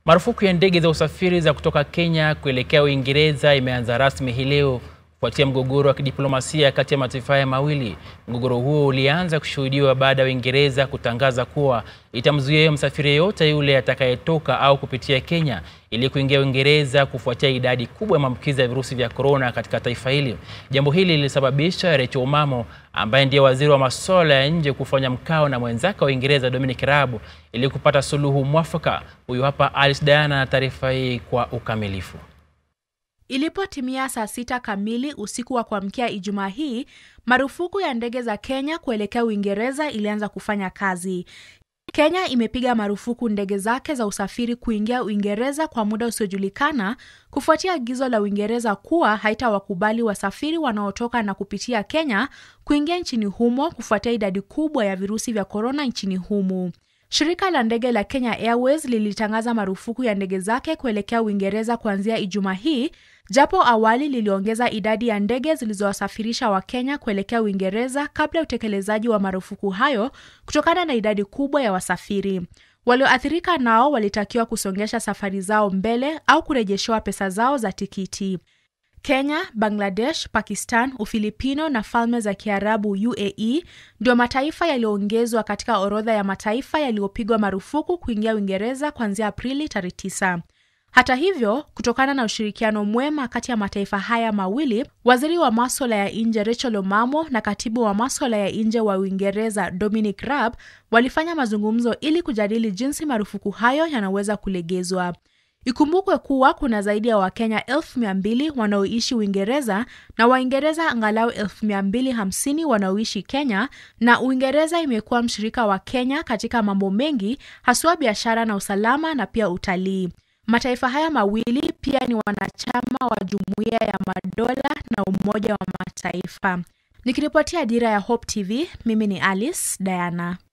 Marufuku ya ndege za usafiri za kutoka Kenya kuelekea Uingereza imeanza rasmi hii leo kufuatia mgogoro wa kidiplomasia kati ya mataifa haya mawili. Mgogoro huo ulianza kushuhudiwa baada ya Uingereza kutangaza kuwa itamzuia msafiri yeyote yule atakayetoka au kupitia Kenya ili kuingia Uingereza kufuatia idadi kubwa ya maambukizi ya virusi vya korona katika taifa hili. Jambo hili lilisababisha Rachel Omamo ambaye ndiye waziri wa masuala ya nje kufanya mkao na mwenzake wa Uingereza Dominic Raab ili kupata suluhu mwafaka. Huyu hapa Alice Diana na taarifa hii kwa ukamilifu. Ilipotimia saa sita kamili usiku wa kuamkia Ijumaa hii, marufuku ya ndege za Kenya kuelekea Uingereza ilianza kufanya kazi. Kenya imepiga marufuku ndege zake za usafiri kuingia Uingereza kwa muda usiojulikana kufuatia agizo la Uingereza kuwa haitawakubali wasafiri wanaotoka na kupitia Kenya kuingia nchini humo kufuatia idadi kubwa ya virusi vya korona nchini humo. Shirika la ndege la Kenya Airways lilitangaza marufuku ya ndege zake kuelekea Uingereza kuanzia Ijumaa hii, japo awali liliongeza idadi ya ndege zilizowasafirisha Wakenya kuelekea Uingereza kabla ya utekelezaji wa marufuku hayo kutokana na idadi kubwa ya wasafiri. Walioathirika nao walitakiwa kusongesha safari zao mbele au kurejeshewa pesa zao za tikiti. Kenya, Bangladesh, Pakistan, Ufilipino na Falme za Kiarabu UAE ndio mataifa yaliyoongezwa katika orodha ya mataifa yaliyopigwa marufuku kuingia Uingereza kuanzia Aprili tarehe 9. Hata hivyo, kutokana na ushirikiano mwema kati ya mataifa haya mawili, waziri wa maswala ya nje Rachel Omamo na katibu wa maswala ya nje wa Uingereza Dominic Raab walifanya mazungumzo ili kujadili jinsi marufuku hayo yanaweza kulegezwa. Ikumbukwe kuwa kuna zaidi ya Wakenya elfu mia mbili wanaoishi Uingereza na Waingereza angalau elfu mia mbili hamsini wanaoishi Kenya, na Uingereza imekuwa mshirika wa Kenya katika mambo mengi, haswa biashara na usalama na pia utalii. Mataifa haya mawili pia ni wanachama wa Jumuiya ya Madola na Umoja wa Mataifa. Nikiripotia Dira ya Hope TV, mimi ni Alice Diana.